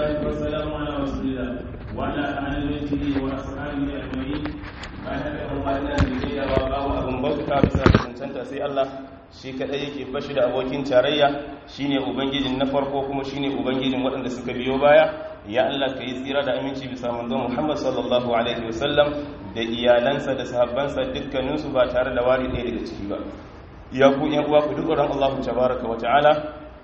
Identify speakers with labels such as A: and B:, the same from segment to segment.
A: والصلاة والسلام على رسول الله وعلى آل بيته وأصحابه أجمعين bayan da kuma ina da wa babu abin bauta bisa cancanta sai Allah shi kadai yake bashi da abokin tarayya shine ubangijin na farko kuma shine ubangijin waɗanda suka biyo baya ya Allah ka yi tsira da aminci bisa manzo Muhammad sallallahu alaihi wasallam da iyalansa da sahabbansa dukkaninsu ba tare da wari ɗaya daga ciki ba ya ku yan uwa ku duk Allah tabaraka wa ta'ala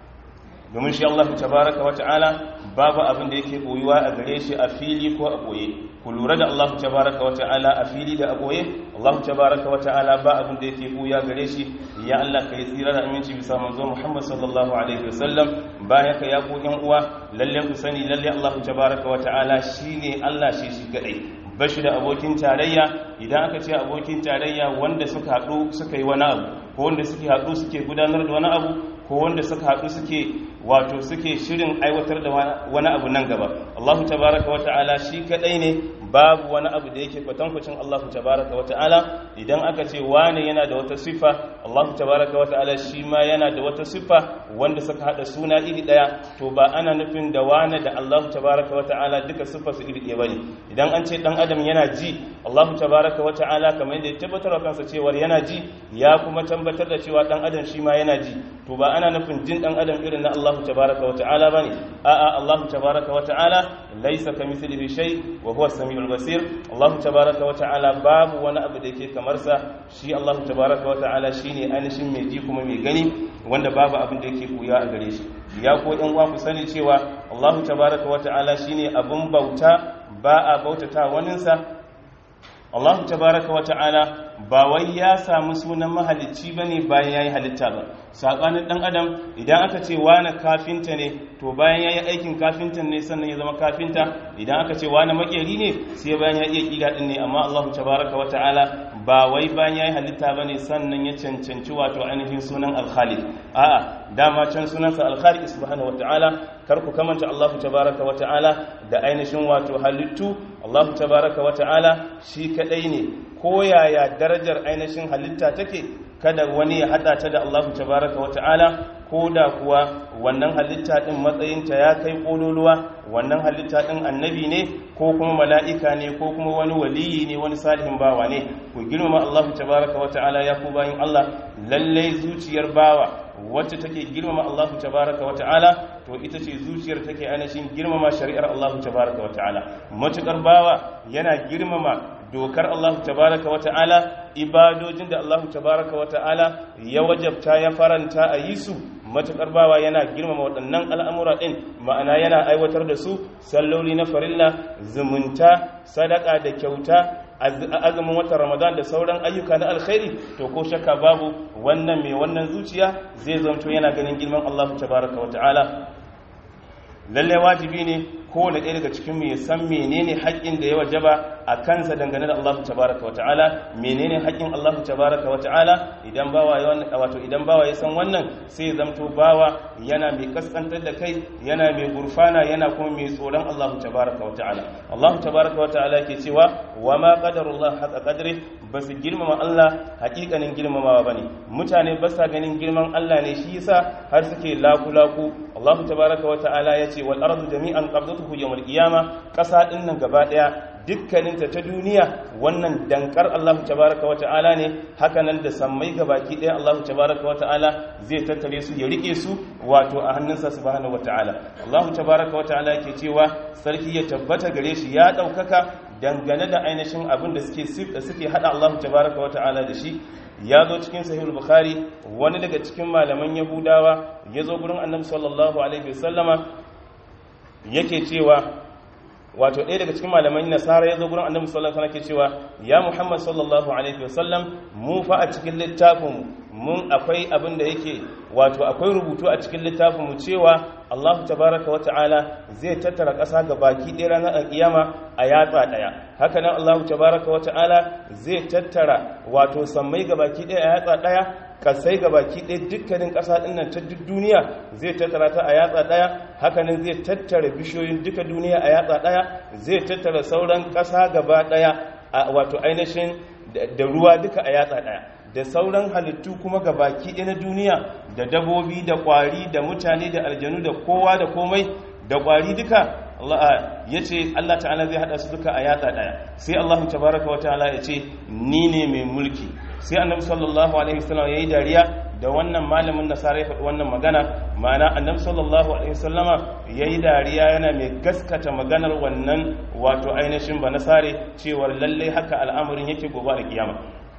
A: domin shi Allah tabaraka wa ta'ala babu abin da yake koyuwa a gare shi a fili ko a koye ku lura da Allah tabaraka wa ta'ala a fili da a koye Allah tabaraka wa ta'ala ba abin da yake koya gare shi ya Allah kai tsira da aminci bisa manzo Muhammad sallallahu alaihi wasallam bayan ka ya ku yan uwa lalle ku sani lalle Allah tabaraka wa ta'ala shine Allah shi shi kadai bashi da abokin tarayya idan aka ce abokin tarayya wanda suka haɗu suka yi wani abu ko wanda suke haɗu suke gudanar da wani abu ko wanda suka haɗu suke wato suke shirin aiwatar da wani abu nan gaba Allahu tabaraka wa ta'ala shi kadai ne babu wani abu da yake kwatankwacin Allahu tabaraka wa ta'ala idan aka ce wane yana da wata siffa Allahu tabaraka wa ta'ala shi ma yana da wata siffa wanda suka hada suna iri daya to ba ana nufin da wane da Allahu tabaraka wa ta'ala duka siffa su iri ɗaya bane idan an ce dan adam yana ji Allahu tabaraka wa ta'ala kamar yadda ya tabbatar wa kansa cewa yana ji ya kuma tabbatar da cewa dan adam shi ma yana ji to ba ana nufin jin dan adam irin na Allahu tabaraka wa ta'ala bane a'a Allahu tabaraka wa ta'ala laysa kamithlihi shay wa huwa as-sami'ul basir Allahu tabaraka wa ta'ala babu wani abu da yake kamar sa shi Allahu tabaraka wa ta'ala shine ainihin mai ji kuma mai gani wanda babu abin da yake koya a gare shi ya ko ɗan uwa ku sani cewa Allahu tabaraka wa ta'ala shine abun bauta ba a bautata waninsa Allah tabaraka wa ta'ala ba wai ya samu sunan mahalicci bane bayan yayi halitta ba sabanin dan adam idan aka ce wani kafinta ne to bayan yayi aikin kafinta ne sannan ya zama kafinta idan aka ce wani makeri ne sai bayan ya iya kila din ne amma Allah tabaraka wa ta'ala ba wai bayan yayi halitta bane sannan ya cancanci wato ainihin sunan al-khaliq a'a dama can sunansa al-khaliq subhanahu wa ta'ala kar ku kamanta Allah tabaraka wa ta'ala da ainihin wato halittu Allah tabaraka wa ta'ala shi kadai ne ko yaya darajar ainihin halitta take kada wani ya hada ta da Allah tabaraka wa ta'ala ko da kuwa wannan halitta din matsayinta ya kai kololuwa wannan halitta din annabi ne ko kuma mala'ika ne ko kuma wani waliyi ne wani salihin bawa ne ku girmama Allah tabaraka wa ta'ala ya ku bayin Allah lalle zuciyar bawa wacce take girmama Allah tabaraka wa ta'ala to ita ce zuciyar take ainihin girmama shari'ar Allah tabaraka wa ta'ala matukar bawa yana girmama dokar Allah tabaraka wa ta'ala ibadojin da Allah tabaraka wa ta'ala ya wajabta ya faranta a yi su matukar bawa yana girmama waɗannan al'amura ɗin ma'ana yana aiwatar da su salloli na farilla zumunta sadaka da kyauta azumin watan ramadan da sauran ayyuka na alkhairi to ko shakka babu wannan mai wannan zuciya zai zanto yana ganin girman Allah tabaraka wa ta'ala lalle wajibi ne kowane ɗaya daga cikin ya san menene haƙƙin da ya wajaba a kansa dangane da Allah tabaraka wa ta'ala menene haƙƙin Allah tabaraka wa ta'ala idan bawa ya wato idan bawa ya san wannan sai zamto bawa yana mai kaskantar da kai yana mai gurfana yana kuma mai tsoron Allah tabaraka wa ta'ala Allah tabaraka wa ta'ala ke cewa wa ma qadarullah haqa qadri basu girmama Allah haƙiƙanin girmamawa bane mutane ba sa ganin girman Allah ne shi yasa har suke laku laku Allah tabaraka wa ta'ala ya ce wal ardu jami'an qabdatuhu yawmal qiyama ƙasa din nan gaba daya dukkaninta ta duniya wannan dankar Allah tabaraka wa ta'ala ne hakanan da sammai gabaki ɗaya Allah tabaraka wa ta'ala zai tattare su ya rike su wato a hannunsa subhanahu wa ta'ala Allah tabaraka wa ta'ala yake cewa sarki ya tabbata gare shi ya ɗaukaka dangane da ainihin abin da suke suke hada Allah tabaraka wa ta'ala da shi ya zo cikin sahihul bukhari wani daga cikin malaman yahudawa ya zo gurin annabi sallallahu alaihi wasallama yake cewa wato ɗaya daga cikin malaman nasara ya zo gurin annabi sallallahu alaihi wasallam ke cewa ya muhammad sallallahu alaihi wasallam mu fa a cikin littafin mun akwai abin da yake wato akwai rubutu a cikin littafin mu cewa Allah tabaraka wa ta'ala zai tattara ƙasa ga baki ɗaya ranar alƙiyama a yatsa ɗaya haka nan Allah tabaraka wa ta'ala zai tattara wato sammai ga baki ɗaya a yatsa ɗaya kasai ga baki ɗaya dukkanin ƙasa ɗin nan ta duk duniya zai tattara ta a yatsa ɗaya hakanan zai tattara bishiyoyin duka duniya a yatsa ɗaya zai tattara sauran ƙasa gaba ɗaya a wato ainihin da ruwa duka a yatsa ɗaya da sauran halittu kuma ga baki ɗaya na duniya da dabobi da ƙwari da mutane da aljanu da kowa da komai da ƙwari duka Allah yace Allah ta'ala zai hada su duka a yatsa daya sai Allah tabaraka wa ta'ala yace ni ne mai mulki sai annabi sallallahu alaihi wasallam yayi dariya da wannan malamin nasara ya faɗi wannan magana ma'ana annabi sallallahu alaihi wasallama yayi dariya yana mai gaskata maganar wannan wato ainihin ba nasare cewa lalle haka al'amarin yake gobe da kiyama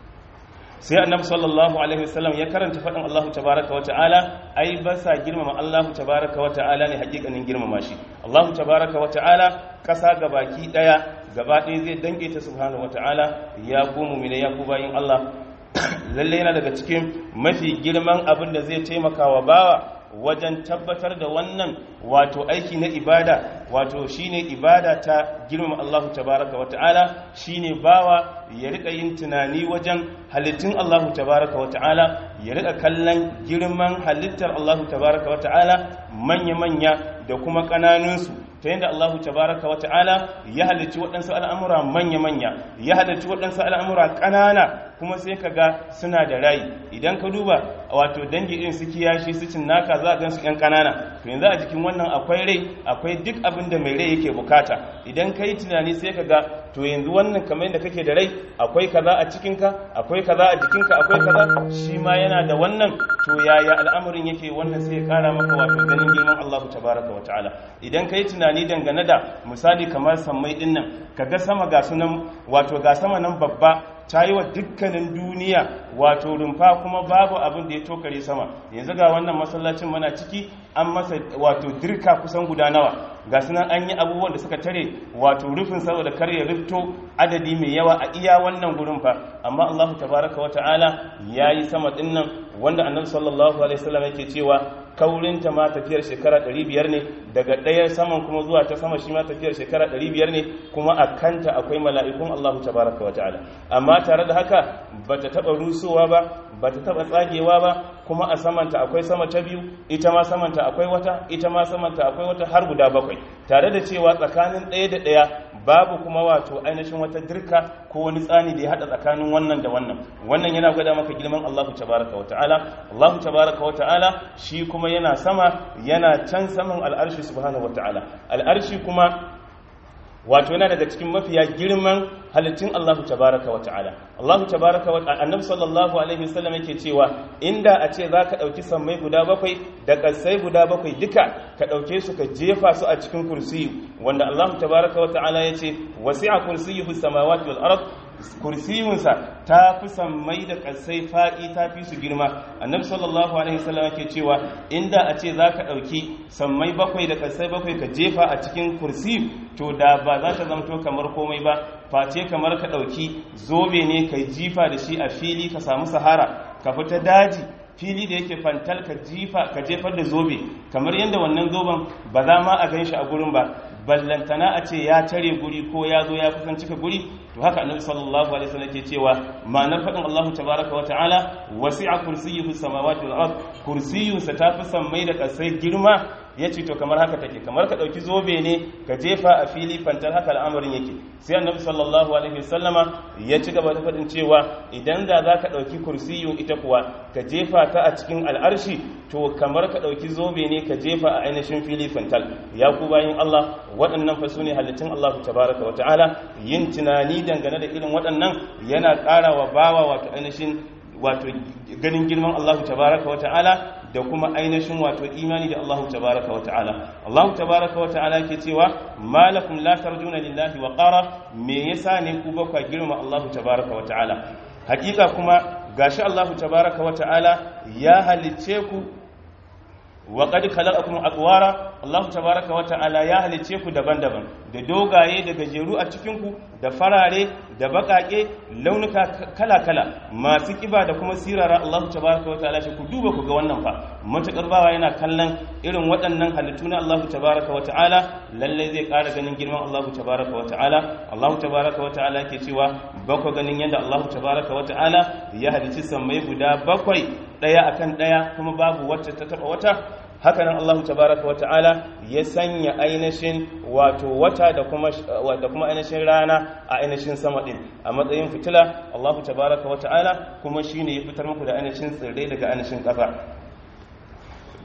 A: sai annabi sallallahu alaihi wasallam ya karanta faɗin Allah tabaraka wa ta'ala ai ba sa girmama Allah tabaraka wa ta'ala ne hakikanin girmama shi Allah tabaraka wa ta'ala kasa gabaki daya gaba ɗaya zai dange ta subhanahu wa ta'ala ya ku mu'mina ya ku bayin Allah lalle yana daga cikin mafi girman abin da zai taimaka wa bawa wajen tabbatar da wannan wato aiki na ibada wato shine ibada ta girmama Allah tabaraka wa ta'ala shine bawa ya rika yin tunani wajen halittun Allah tabaraka wa ta'ala ya rika kallon girman halittar Allah tabaraka wa ta'ala manya-manya da kuma ƙananunsu ta yadda Allah tabaraka wa ta'ala ya halicci waɗansu al'amura manya-manya ya halicci waɗansu al'amura ƙanana kuma sai ka ga suna da rai idan ka duba wato dangi irin su kiyashi su cin naka za a gan su 'yan ƙanana to yanzu a jikin wannan akwai rai akwai duk abin da mai rai yake bukata idan ka yi tunani sai ka ga to yanzu wannan kamar yadda kake da rai akwai kaza a cikinka akwai kaza a jikinka akwai kaza shi ma yana da wannan to yaya al'amarin yake wannan sai ya kara maka wato ganin girman Allah tabaraka wa ta'ala idan ka yi tunani dangane da misali kamar sammai din nan kaga sama ga sunan wato ga sama nan babba ta yi wa dukkanin duniya wato rumfa kuma babu abin da ya tokare sama yanzu ga wannan masallacin mana ciki an masa wato dirka kusan guda nawa ga sunan an yi abubuwan da suka tare wato rufin saboda kar ya rufto adadi mai yawa a iya wannan gurin fa amma Allahu tabaraka wa ta'ala yayi sama din nan wanda annabi sallallahu alaihi wasallam yake cewa kaurinta ma tafiyar shekara 500 ne daga ɗayar saman kuma zuwa ta sama shi ma tafiyar shekara 500 ne kuma a kanta akwai mala'ikun Allahu tabaraka wa ta'ala amma tare da haka bata taba rusowa ba bata taba tsagewa ba kuma a samanta akwai sama ta biyu ita ma samanta akwai wata ita ma samanta akwai wata har guda bakwai tare da cewa tsakanin ɗaya da ɗaya babu kuma wato ainihin wata dirka ko wani tsani da ya hada tsakanin wannan da wannan wannan yana gwada maka girman Allahu tabaraka wa ta'ala Allahu tabaraka wa ta'ala shi kuma yana sama yana can saman al'arshi subhanahu wa ta'ala al'arshi kuma wato yana daga cikin mafiya girman halittun Allahu tabaraka wa ta'ala Allahu tabaraka wa ta'ala annabi sallallahu alaihi wasallam yake cewa inda a ce zaka dauki sammai guda bakwai da kasai guda bakwai duka ka dauke su ka jefa su a cikin kursiyi wanda Allahu tabaraka wa ta'ala yace wasi'a kursiyuhu samawati wal ard kursiyunsa ta fi sammai da kasai faɗi ta fi su girma annabi sallallahu alaihi wasallam yake cewa inda a ce zaka dauki sammai bakwai da kasai bakwai ka jefa a cikin kursi to da ba za ta zamto kamar komai ba face kamar ka dauki zobe ne kai jifa da shi a fili ka samu sahara ka fita daji fili da yake fantal ka jifa ka jefar da zobe kamar yadda wannan zoben ba za ma a gan shi a gurin ba ballantana a ce ya tare guri ko ya zo ya kusan cika guri to haka annabi sallallahu alaihi wasallam ke cewa ma'anar fadin Allah tabaraka wa ta'ala wasi'a kursiyyuhu samawati wal ard kursiyunsa ta fi sammai da kasai girma yace to kamar haka take kamar ka dauki zobe ne ka jefa a fili fantar haka al'amarin yake sai annabi sallallahu alaihi wasallama ya ci gaba da fadin cewa idan da zaka dauki kursiyun ita kuwa ka jefa ta a cikin al'arshi to kamar ka dauki zobe ne ka jefa a ainihin fili fantal ya ku bayin Allah waɗannan fa sune halittun Allah tabaraka wa ta'ala yin tunani dangane da irin waɗannan yana ƙara wa bawa wato ainihin wato ganin girman Allah tabaraka wa ta'ala da kuma ainihin wato imani da Allah tabaraka wa ta'ala Allah tabaraka wa ta'ala ke cewa malakum la tarjuna lillahi wa qara me yasa ne ku ba ku girma Allah tabaraka wa ta'ala hakika kuma gashi Allah tabaraka wa ta'ala ya halicce ku wa qad khalaqakum aqwara Allah tabaraka wa ta'ala ya halice ku daban-daban da dogaye da gajeru a cikin ku da farare da bakake launuka kala-kala masu kiba da kuma sirara Allah tabaraka wa ta'ala shi ku duba ku ga wannan fa matakar bawa yana kallon irin waɗannan halittu na Allah tabaraka wa ta'ala lalle zai ƙara ganin girman Allah tabaraka wa ta'ala Allah tabaraka wa ta'ala ke cewa bakwai ganin yadda Allah tabaraka wa ta'ala ya halici sammai guda bakwai ɗaya akan ɗaya kuma babu wacce ta taɓa wata hakanan Allah tabaraka wa ta'ala ya sanya ainihin wato wata da kuma da kuma ainihin rana a ainihin sama din a matsayin fitila Allah tabaraka wa ta'ala kuma shine ya fitar muku da ainihin tsirrai daga ainihin ƙasa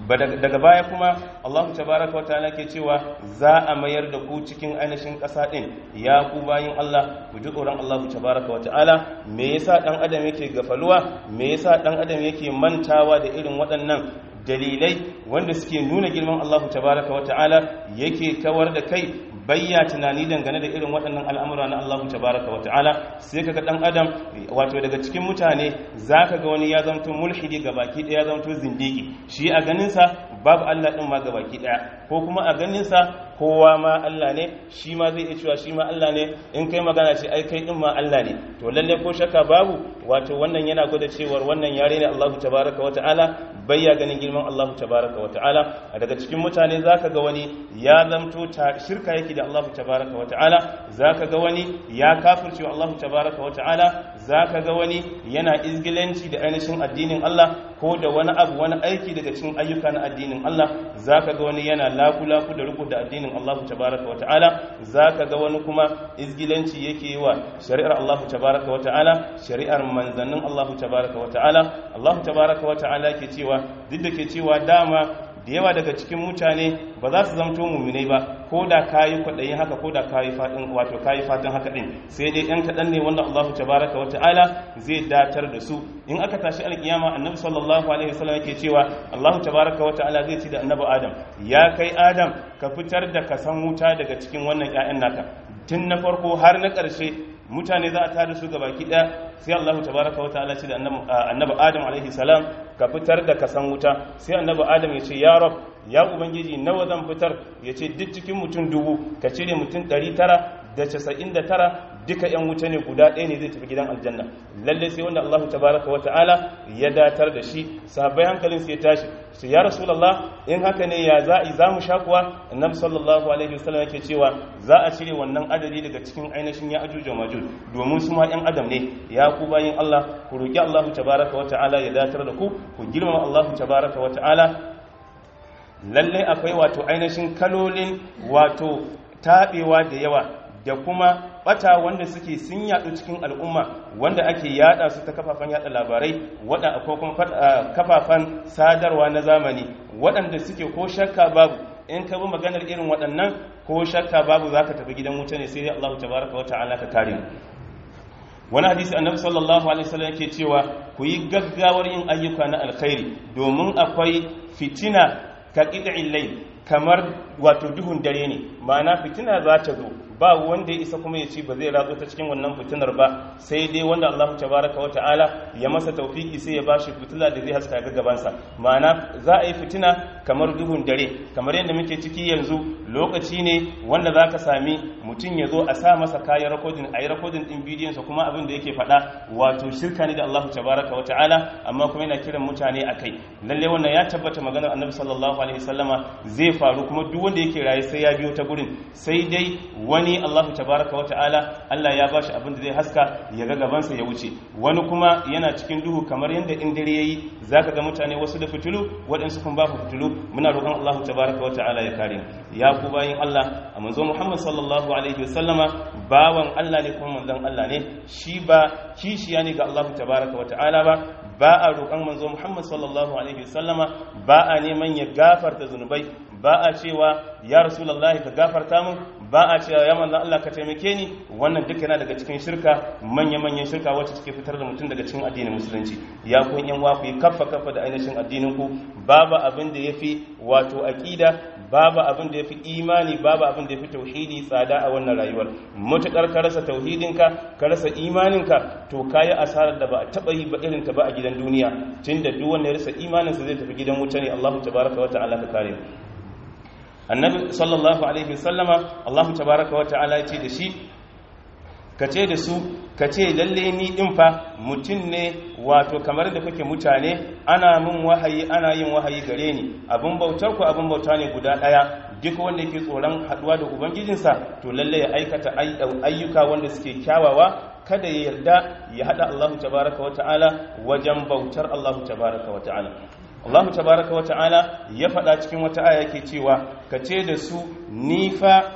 A: daga baya kuma Allah tabaraka wa ta'ala ke cewa za a mayar da ku cikin ainihin ƙasa ɗin ya ku bayin Allah ku ji tsoron Allah tabaraka wa ta'ala me yasa dan adam yake gafaluwa me yasa dan adam yake mantawa da irin waɗannan dalilai wanda suke nuna girman Allah tabaraka wa ta'ala yake kawar da kai bayya tunani dangane da irin waɗannan al'amura na Allah tabaraka wa ta'ala sai kaga dan adam wato daga cikin mutane zaka ga wani ya zanto mulhidi ga baki ɗaya ya zanto zindigi shi a ganin sa babu Allah din ma ga baki ɗaya ko kuma a ganin sa kowa ma Allah ne shi ma zai iya cewa shi ma Allah ne in kai magana ce ai kai din ma Allah ne to lalle ko shakka babu wato wannan yana gwada cewar wannan yare ne Allah tabaraka wa ta'ala bayya ganin girman Allah tabaraka wa ta'ala a daga cikin mutane zaka ga wani ya zamto ta shirka yake da Allah tabaraka wa ta'ala zaka ga wani ya kafirce Allah tabaraka wa ta'ala zaka ga wani yana izgilanci da ainihin addinin Allah ko da wani abu wani aiki daga cikin ayyuka na addinin Allah zaka ga wani yana laku-laku da riko da addinin Allah tabaraka wa ta'ala zaka ga wani kuma izgilanci yake yi wa shari'ar Allah tabaraka wa ta'ala shari'ar manzannin Allah tabaraka wa ta'ala Allah tabaraka wa ta'ala ke cewa duk da ke cewa dama da yawa daga cikin mutane ba za su zamto muminai ba ko da kayi kwaɗayin haka ko da kayi fatan wato kayi fatan haka din sai dai yan kaɗan ne wanda Allah tabaraka wa ta'ala zai datar da su in aka tashi alkiyama annabi sallallahu alaihi wasallam yake cewa Allah tabaraka wa ta'ala zai ci da annabi Adam ya kai Adam ka fitar da kasan wuta daga cikin wannan ƴaƴan naka tun na farko har na ƙarshe mutane za a tada su gabaki ɗaya sai Allah tabaraka wa ta'ala ce da annabi Adam alaihi salam ka fitar da kasan wuta sai annabi Adam ya ce ya rab ya ubangiji nawa zan fitar ya ce duk cikin mutum dubu ka cire mutum ɗari tara da casa'in da tara duka yan wuta ne guda ɗaya ne zai tafi gidan aljanna lalle sai wanda Allah tabaraka wa ta'ala ya datar da shi sahabbai hankalin su ya tashi su ya rasulullah in haka ne ya za'i za mu sha kuwa annabi sallallahu alaihi wasallam yake cewa za a cire wannan adadi daga cikin ainihin ya ajuj wa majuj domin su ma yan adam ne ya ku bayin Allah ku roki Allah tabaraka wa ta'ala ya datar da ku ku girmama Allah tabaraka wa ta'ala lalle akwai wato ainihin kalolin wato taɓewa da yawa da kuma bata wanda suke sun yadu cikin al'umma wanda ake yada su ta kafafen yada labarai wada ko kuma kafafen sadarwa na zamani waɗanda suke ko shakka babu in ka bi maganar irin waɗannan ko shakka babu zaka tafi gidan wuta ne sai dai Allah tabaraka wa ta'ala ka kare mu wani hadisi annabi sallallahu alaihi wasallam yake cewa ku yi gaggawar yin ayyuka na alkhairi domin akwai fitina ka qid'il layl kamar wato duhun dare ne ma'ana fitina za ta zo ba wanda ya isa kuma ya ci ba zai ratso ta cikin wannan fitinar ba sai dai wanda Allah tabaraka wa ta'ala ya masa taufiki sai ya bashi fitila da zai haska ga gabansa ma'ana za a yi fitina kamar duhun dare kamar yadda muke ciki yanzu lokaci ne wanda za ka sami mutum ya zo a sa masa kayan rakodin a yi rakodin ɗin bidiyonsa kuma abin da yake faɗa wato shirka ne da Allah tabaraka wa ta'ala amma kuma yana kiran mutane a kai lalle wannan ya tabbata maganar annabi sallallahu alaihi wasallama zai faru kuma duk wanda yake raye sai ya biyo ta gurin sai dai wani Allah tabaraka wa ta'ala Allah ya bashi abin da zai haska ya ga gabansa ya wuce wani kuma yana cikin duhu kamar yadda in dare yayi zaka ga mutane wasu da fitulu waɗansu kuma ba fitulu muna roƙon Allah tabaraka wa ta'ala ya kare ya ku bayin Allah a manzo Muhammad sallallahu alaihi wa sallama bawan Allah ne kuma manzon Allah ne shi ba kishiya ne ga Allah tabaraka wa ta'ala ba ba a roƙon manzo Muhammad sallallahu alaihi wa sallama ba a neman ya gafarta zunubai ba a cewa ya rasulullahi ka gafarta mun ba a cewa ya manzon Allah ka taimake ni wannan duka yana daga cikin shirka manya-manyan shirka wacce take fitar da mutum daga cikin addinin musulunci ya kun yan ku yi kaffa kaffa da ainihin addinin ku babu abin da yafi wato aqida babu abin da yafi imani babu abin da yafi tauhidi tsada a wannan rayuwar mutukar ka rasa tauhidinka ka rasa imaninka to kayi asarar da ba a taba yi ba irin ta ba a gidan duniya tunda duk wanda ya rasa imaninsa zai tafi gidan wuta ne Allahu tabaraka wa ta'ala ka kare annabi sallallahu alaihi wasallama Allahu tabaraka wa ta'ala ya ce da shi ka ce da su ka ce lalle ni din fa mutum ne wato kamar da kuke mutane ana min wahayi ana yin wahayi gare ni abin bautar ku abin bauta ne guda daya duk wanda yake tsoron haduwa da ubangijinsa to lalle ya aikata ayyuka wanda suke kyawawa kada ya yarda ya hada Allahu tabaraka wa ta'ala wajen bautar Allahu tabaraka wa ta'ala Allah tabaraka wa ta'ala ya faɗa cikin wata aya yake cewa ka ce da su ni fa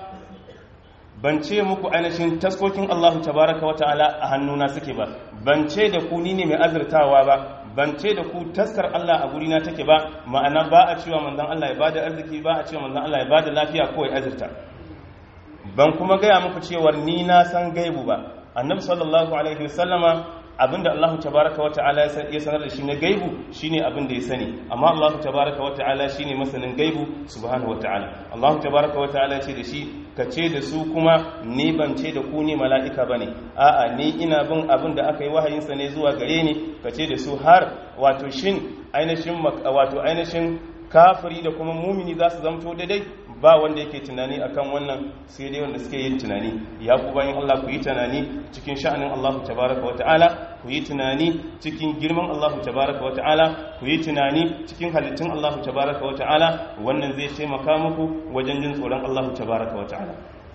A: ban ce muku ainihin taskokin Allah tabaraka wa ta'ala a hannuna suke ba ban ce da ku ni ne mai azurtawa ba ban ce da ku taskar Allah a gurina take ba ma'ana ba a cewa manzon Allah ya bada arziki ba a cewa manzon Allah ya bada lafiya ko ya azurta ban kuma gaya muku cewar ni na san gaibu ba annabi sallallahu alaihi wasallama abinda Allah tabaraka wa ta'ala ya sanar da shi na gaibu shine abinda ya sani amma Allah tabaraka wa ta'ala shine masanin gaibu subhanahu wa ta'ala Allah tabaraka wa ta'ala ce da shi ka ce da su kuma ni ban ce da ku ne mala'ika bane a'a ni ina bin abin da aka yi wahayin sa ne zuwa gare ni ka ce da su har wato shin ainihin wato ainihin kafiri da kuma mumini za su zamto daidai ba wanda yake tunani akan wannan sai dai wanda suke yin tunani ya ku bayan Allah ku yi tunani cikin sha'anin Allah tabaraka wa ta'ala ku yi tunani cikin girman Allah tabaraka wa ta'ala ku yi tunani cikin halittun Allah tabaraka wa ta'ala wannan zai taimaka muku wajen jin tsoron Allah tabaraka wa ta'ala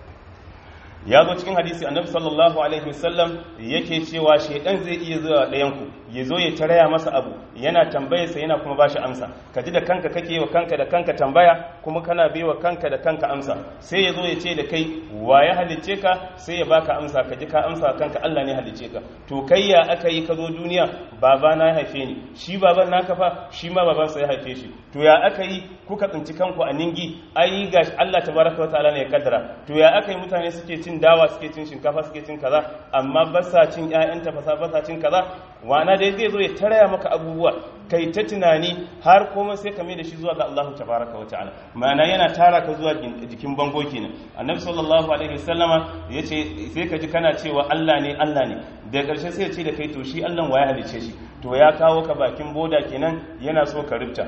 A: ya zo cikin hadisi annabi sallallahu alaihi wasallam yake cewa shaidan zai iya zuwa ɗayan ku ya zo ya taraya masa abu yana tambaya sa yana kuma bashi amsa ka ji da kanka kake wa kanka da kanka tambaya kuma kana bai wa kanka da kanka amsa sai ya zo ya ce da kai wa ya halicce ka sai ya baka amsa ka ji ka amsa kanka Allah ne halicce ka to kai ya aka yi ka zo duniya baba na ya haife ni shi baban naka fa shi ma baban sa ya haife shi to ya aka yi kuka tsinci kanku a ningi ai ga Allah tabaraka wa ta'ala ne ya kaddara to ya aka yi mutane suke cin dawa suke cin shinkafa suke cin kaza amma ba sa cin ƴaƴan tafasa ba sa cin kaza wana dai zai zo ya taraya maka abubuwa kai ta tunani har komai sai ka mai da shi zuwa ga Allah tabaraka wa ta'ala ma'ana yana tara ka zuwa jikin bango kenan annabi sallallahu alaihi wasallama yace sai ka ji kana cewa Allah ne Allah ne da ƙarshe sai ya ce da kai to shi Allah waye halice shi to ya kawo ka bakin boda kenan yana so ka rubta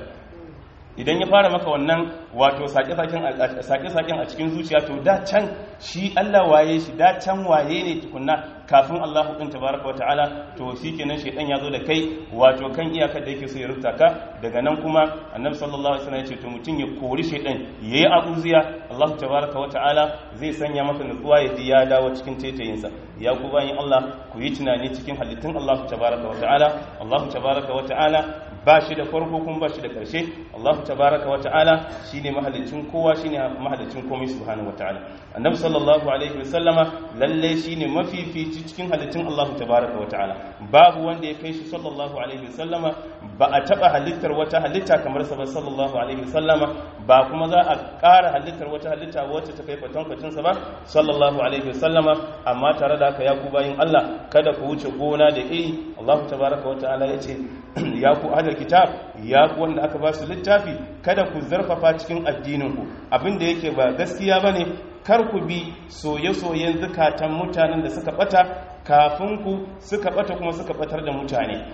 A: idan ya fara maka wannan wato sake-saken a cikin zuciya to da can shi Allah waye shi da can waye ne tukunna kafin Allah hukun tabaraka wata'ala to shi kenan shaidan ya zo da kai wato kan iyakar da yake so ya rubuta ka daga nan kuma annabi sallallahu alaihi wasallam ya ce to mutum ya kori shaidan yayi abuziya Allah tabaraka wata'ala zai sanya maka nutsuwa ya ji ya dawo cikin taitayinsa ya ku bayan Allah ku yi tunani cikin halittun Allah tabaraka wata'ala Allah tabaraka wata'ala ba shi da farko kuma ba shi da ƙarshe Allah tabaraka wa ta'ala shine mahalicin kowa shine mahalicin komai subhanahu wa ta'ala annabi sallallahu alaihi wa sallama lalle shine mafifici cikin halittun Allah tabaraka wa ta'ala babu wanda ya kai shi sallallahu alaihi wa sallama ba a taba halittar wata halitta kamar sa ba sallallahu alaihi wa sallama ba kuma za a ƙara halittar wata halitta wacce ta kai kwatankwacin sa ba sallallahu alaihi wa sallama amma tare da haka ya ku bayin Allah kada ku wuce gona da iri Allah tabaraka wa ta'ala yace ya ku ahlul kitab ya ku wanda aka ba su littafi kada ku zarfafa cikin addininku abin da yake ba gaskiya bane kar ku bi soye-soyen zukatan mutanen da suka bata kafin ku suka bata kuma suka batar da mutane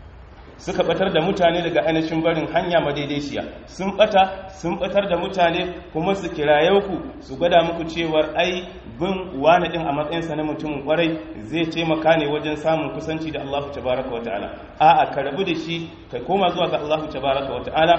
A: suka batar da mutane daga ainihin barin hanya madaidaiciya sun bata sun batar da mutane kuma su kiraye ku su gwada muku cewar ai bin wani din a matsayinsa na mutumin kwarai zai taimaka ne wajen samun kusanci da Allah tabaraka wa ta'ala a'a ka rabu da shi ka koma zuwa ga Allah tabaraka wa ta'ala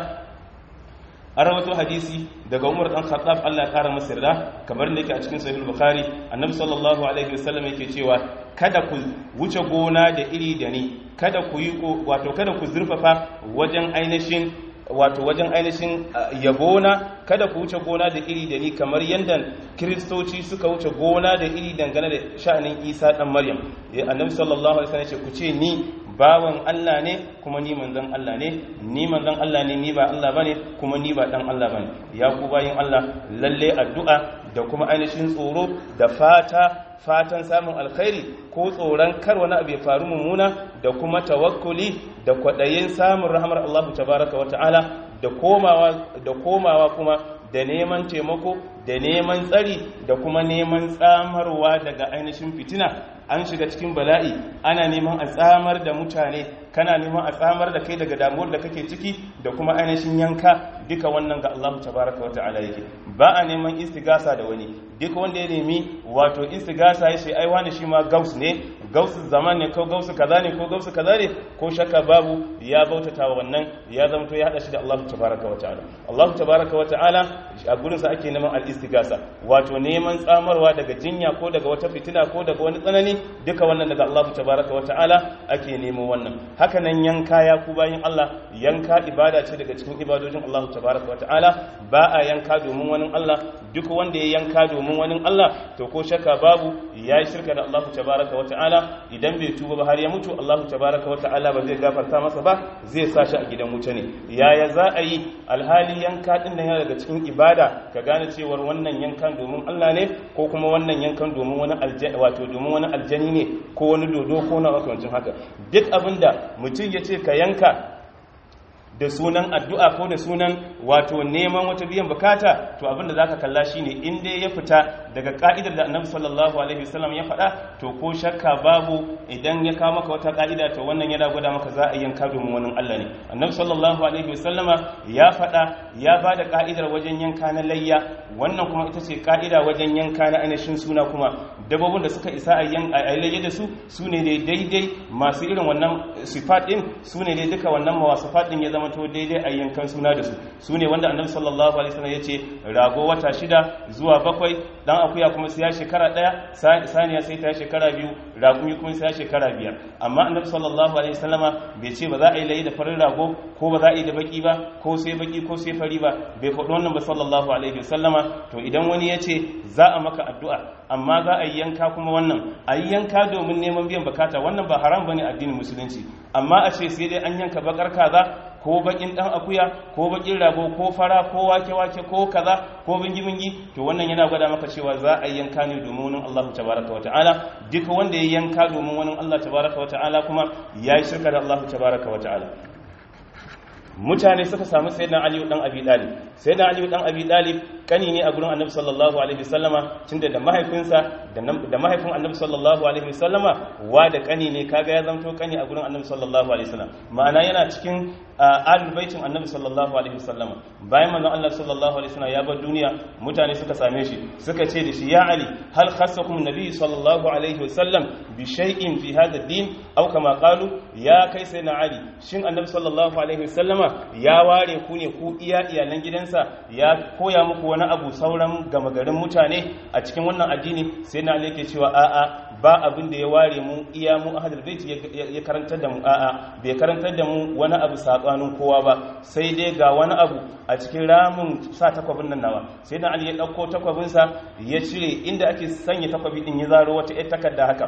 A: an rawato hadisi daga Umar dan Khattab Allah ya kara masa yarda kamar da yake a cikin Sahih Bukhari Annabi sallallahu alaihi wasallam yake cewa kada ku wuce gona da iri da ni kada ku yi wato kada ku zurfafa wajen ainihin wato wajen ainihin yabona kada ku wuce gona da iri da ni kamar yadda kiristoci suka wuce gona da iri dangane da sha'anin isa dan maryam annabi sallallahu alaihi wasallam ce ku ce ni bawan Allah ne kuma ni manzon Allah ne ni manzon Allah ne ni ba Allah bane kuma ni ba dan Allah bane ya ku bayin Allah lalle addu'a da kuma ainihin tsoro da fata fatan samun alkhairi ko tsoron kar wani abu ya faru mummuna da kuma tawakkuli da kwaɗayin samun rahamar Allah tabaraka wa ta'ala da komawa da komawa kuma da neman taimako da neman tsari da kuma neman tsamarwa daga ainihin fitina an shiga cikin bala'i ana neman a tsamar da mutane kana neman a tsamar da kai daga damuwar da kake ciki da kuma ainihin yanka duka wannan ga Allah tabaraka wa ta'ala yake ba a neman istigasa da wani duk wanda ya nemi wato istigasa ya ce ai wani shi ma gaus ne gausu zaman ne ko gausu kaza ne ko gausu kaza ne ko shakka babu ya bautata wa wannan ya zamto ya hada shi da Allah tabaraka wa ta'ala Allah tabaraka wa ta'ala a gurinsa ake neman al-istigasa wato neman tsamarwa daga jinya ko daga wata fitina ko daga wani tsanani duka wannan daga Allah tabaraka wa ta'ala ake nemo wannan haka nan yanka ya ku bayin Allah yanka ibada ce daga cikin ibadojin Allah tabaraka wa ta'ala ba a yanka domin wani Allah duk wanda ya yanka domin wani Allah to ko shakka babu ya yi shirka da Allah tabaraka wa ta'ala ta'ala idan bai tuba ba har ya mutu Allah tabaraka wa ta'ala ba zai gafarta masa ba zai sa shi a gidan wuta ne yaya za a yi alhali yanka din nan yana daga cikin ibada ka gane cewar wannan yankan domin Allah ne ko kuma wannan yankan domin wani aljani wato domin wani aljani ne ko wani dodo ko na makamancin haka duk abinda mutum ya ce ka yanka da sunan addu'a ko da sunan wato neman wata biyan bukata to abinda zaka kalla shine in dai ya fita daga ka'idar da Annabi sallallahu alaihi wasallam ya faɗa to ko shakka babu idan ya kawo maka wata ka'ida to wannan yana gwada maka za a yanka domin wani Allah ne Annabi sallallahu alaihi wasallama ya faɗa ya bada ka'idar wajen yanka na layya wannan kuma ita ce ka'ida wajen yanka na ainihin suna kuma dabbobin da suka isa a layya da su su ne daidai masu irin wannan sifat din su ne dai duka wannan mawasifat din ya zama to daidai a yankan suna da su su ne wanda annabi sallallahu alaihi wasallam ya ce rago wata shida zuwa bakwai dan akuya kuma sai ya shekara daya saniya sai ta shekara biyu ragumi kuma sai ya shekara biyar amma annabi sallallahu alaihi wasallama bai ce ba za a yi layi da farin rago ko ba za a yi da baki ba ko sai baki ko sai fari ba bai faɗi wannan ba sallallahu alaihi wasallama to idan wani ya ce za a maka addu'a amma za a yi yanka kuma wannan a yi yanka domin neman biyan bukata wannan ba haram bane addinin musulunci amma a ce sai dai an yanka bakar kaza ko bakin dan akuya ko bakin rago ko fara ko wake wake ko kaza ko bingi bingi to wannan yana gwada maka cewa za a yanka ne domin wani Allah tabaraka wa ta'ala duka wanda ya yanka domin wani Allah tabaraka wa ta'ala kuma yayi shirka da Allah tabaraka wa ta'ala mutane suka samu sayyidina Ali dan Abi Talib sayyidina Ali dan Abi Talib kani ne a gurin Annabi sallallahu alaihi wasallama tunda da mahaifinsa da mahaifin Annabi sallallahu alaihi wasallama wa da kani ne kaga ya zanto kani a gurin Annabi sallallahu alaihi wasallam ma'ana yana cikin ahlul baitin Annabi sallallahu alaihi wasallama bayan manzon Allah sallallahu alaihi wasallam ya bar duniya mutane suka same shi suka ce da shi ya Ali hal khassakum nabi sallallahu alaihi wasallam bi shay'in fi hadha ad-din aw kama qalu ya kai sayyidina Ali shin Annabi sallallahu alaihi wasallama ya ware ku ne ku iya iyalan gidansa ya koya muku wani abu sauran gama garin mutane a cikin wannan addini sai na yake cewa a'a ba abin da ya ware mu iya mu ahadul bait ya karantar da mu a'a bai karantar da mu wani abu sabanin kowa ba sai dai ga wani abu a cikin ramin sa takwabin nan nawa sai na ali ya dauko takwabinsa ya cire inda ake sanya takwabi din ya zaro wata ƴar takarda haka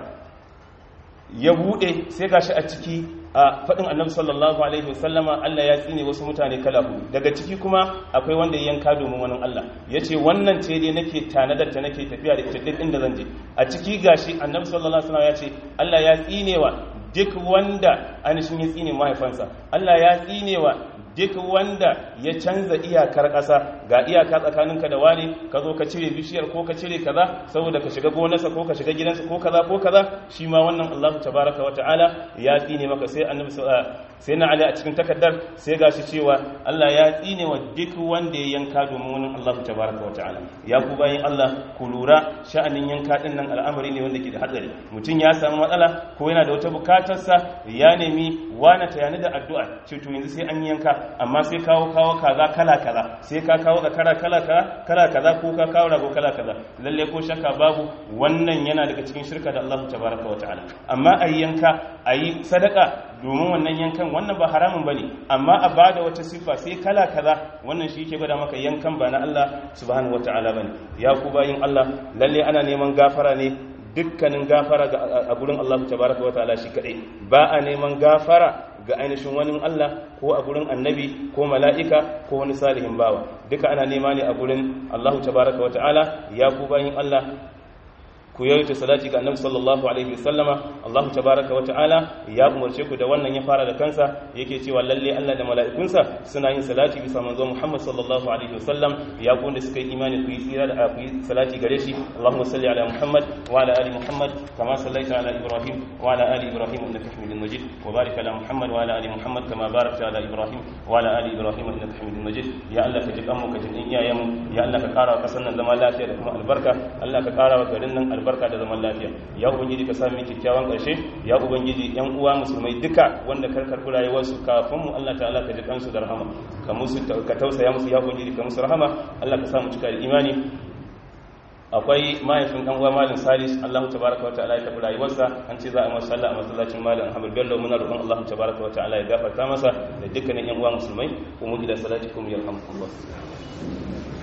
A: ya bude sai gashi a ciki a faɗin annabi sallallahu alaihi wasallama Allah ya tsine wasu mutane kala hudu daga ciki kuma akwai wanda ya yanka domin wani Allah ya ce wannan ce dai nake tanadar ta nake tafiya da ita duk inda zan je a ciki gashi annabi sallallahu alaihi wasallam ya ce Allah ya tsinewa duk wanda anishin ya tsine mahaifansa Allah ya tsinewa duk wanda ya canza iyakar ƙasa ga iyaka tsakaninka da wani ka zo ka cire bishiyar ko ka cire kaza saboda ka shiga gonarsa ko ka shiga gidansa ko kaza ko kaza shi ma wannan Allahu tabaraka wa ta'ala ya tsine maka sai annabi sai na ali a cikin takaddar sai gashi cewa Allah ya tsine wa duk wanda ya yanka domin wani Allahu tabaraka wa ta'ala ya ku bayin Allah ku lura sha'anin yanka din nan al'amari ne wanda ke da hatsari mutum ya samu matsala ko yana da wata bukatarsa ya nemi wani tayani da addu'a ce to yanzu sai an yanka amma sai kawo kawo kaza kala kaza sai ka kawo zakara kala kaza kala kaza ko ka kawo rago kala kaza lalle ko shakka babu wannan yana daga cikin shirka da Allah tabaraka wa ta'ala amma ayi yanka ayi sadaka domin wannan yankan wannan ba haramun bane amma a bada wata sifa sai kala kaza wannan shi yake gwada maka yankan ba na Allah subhanahu wa ta'ala bane ya ku bayin Allah lalle ana neman gafara ne dukkanin gafara a gurin Allah tabaraka wa ta'ala shi kadai ba a neman gafara ga ainihin wani Allah ko a gurin annabi ko mala'ika ko wani salihin bawa duka ana nema ne a gurin Allah tabaraka wa ta'ala ya ku bayin Allah ku yawaita salati ga annabi sallallahu alaihi wasallama Allah tabaraka wa ta'ala ya umarce ku da wannan ya fara da kansa yake cewa lalle Allah da mala'ikunsa suna yin salati bisa manzo Muhammad sallallahu alaihi wasallam ya ku da suka yi imani ku yi tsira da ku yi salati gare shi Allahumma salli ala Muhammad wa ala ali Muhammad kama sallaita ala Ibrahim wa ala ali Ibrahim innaka Hamidum Majid wa barik ala Muhammad wa ala ali Muhammad kama barakta ala Ibrahim wa ala ali Ibrahim innaka Hamidum Majid ya Allah ka ji kanmu ka ji iyayenmu ya Allah ka kara wa kasan nan zama lafiya da kuma albarka Allah ka kara wa garin nan albarka da zaman lafiya ya ubangiji ka sami kyakkyawan ƙarshe ya ubangiji yan uwa musulmai duka wanda kar karɓi rayuwarsu kafin mu Allah ta'ala ka ji kansu da rahama ka musu ka tausaya musu ya ubangiji ka musu rahama Allah ka sa mu cika da imani akwai mahaifin dan uwa malam salis Allah tabaraka wa ta'ala ya tafi rayuwarsa an ce za a masa sallah a masallacin malam Ahmad Bello muna roƙon Allah tabaraka wa ta'ala ya gafarta masa da dukkanin yan uwa musulmai kuma ila salatikum yarhamukumullah